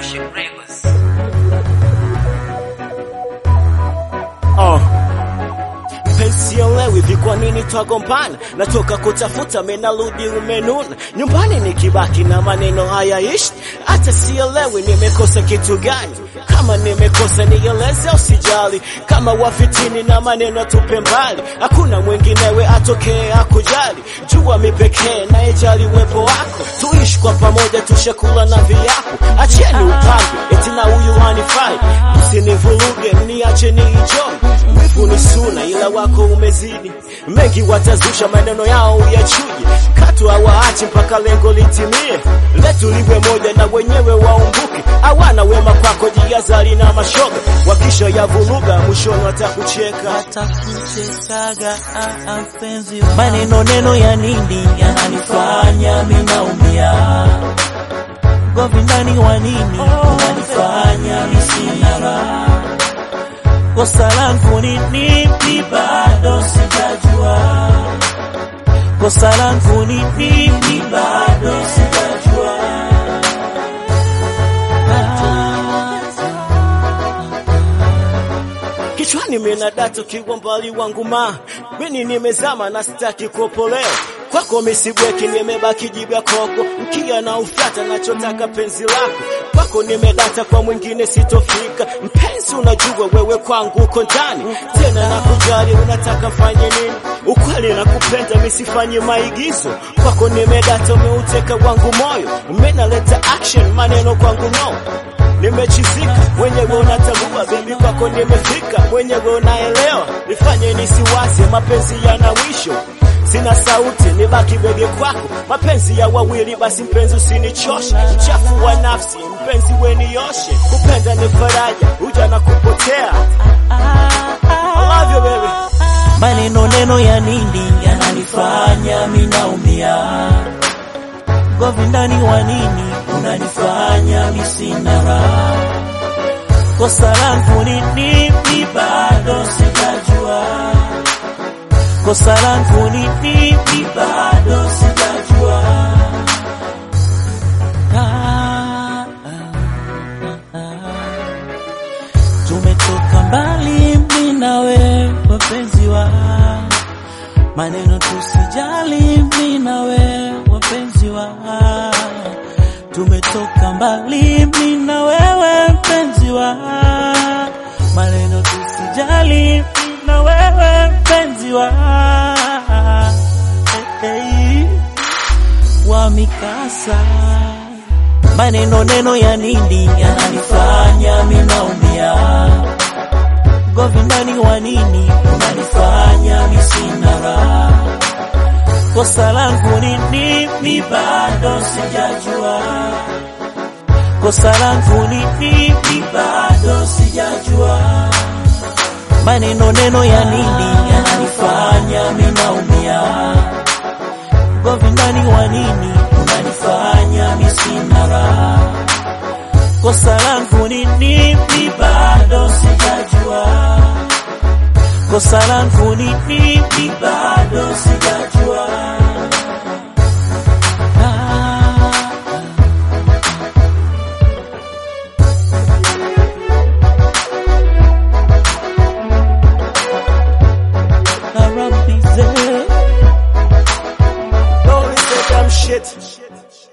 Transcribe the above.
Ocean Records. Uh. Pensielewi vi kwa nini twagombana, natoka kutafuta menarudi umenuna, nyumbani nikibaki na maneno hayaishi, hata sielewi nimekosa kitu gani. Kama nimekosa nieleze, usijali. Kama wafitini na maneno tupe mbali, hakuna mwinginewe atokee akujali. Jua mi pekee naijali uwepo wako, tuishi kwa pamoja, tushakula na viapo. Acheni upambe eti na huyu hanifai, msinivuruge, niache nienjoy. Wivu ni suna, ila wako umezidi. Mengi watazusha maneno yao uyachuje, katu hawaachi mpaka lengo litimie. Letu liwe moja na wenyewe waumbuke, hawana wema kwako, jihadhari na mashoga, wakisha yavuruga mwishoni watakucheka. atakuchekaga ah, ah, mpenzi wa- maneno neno ya nini yananifanya minaumia govi ndani wa nini unanifanya misina raha kosa langu ni nipi bado sijajua kosa langu ni nipi bado sijajua Kichwani mina data kiwa mbali wangu ma mimi nimezama na sitaki kuopolewa kwako misibweki nimebaki jibya koko mkia na ufyata nachotaka penzi lako kwako nimedata kwa mwingine sitofika mpenzi unajua wewe kwangu uko ndani tena nakujali unataka mfanye nini ukweli nakupenda misifanye maigizo kwako nimedata umeuteka wangu moyo menaleta action maneno kwangu no nimechizika mwenyewe unatambua bebi kwako nimefika mwenyewe unaelewa nifanye nisiwaze mapenzi yana mwisho sina sauti nibaki bege kwako mapenzi ya wawili basi mpenzi usinichoshe uchafu wa nafsi mpenzi wenioshe kupenda ni faraja uja na kupotea I love you baby maneno neno ya nini yananifanya minaumia govi ndani wa nini unanifanya misina raha kosa langu ni nipi bado sijajua kosa langu ni nipi bado sijajua ah, ah, ah, ah. Tumetoka mbali mimi na wewe wapenzi wa maneno, tusijali mimi na wewe wapenzi wa tumetoka mbali mimi na wewe mpenzi wa maneno, tusijali mimi na wewe mpenzi wa hey, hey, wa mikasa maneno neno ya nini yananifanya minaumia govi ndani wa nini unanifanya misina raha kosa langu ni nipi bado sijajua kosa langu ni nipi bado sijajua maneno neno ya nini yananifanya minaumia govi ndani wa nini unanifanya misina raha kosa langu ni nipi bado sijajua kosa langu ni nipi bado sijajua Ah, ah. Arabize. Don't listen to them shit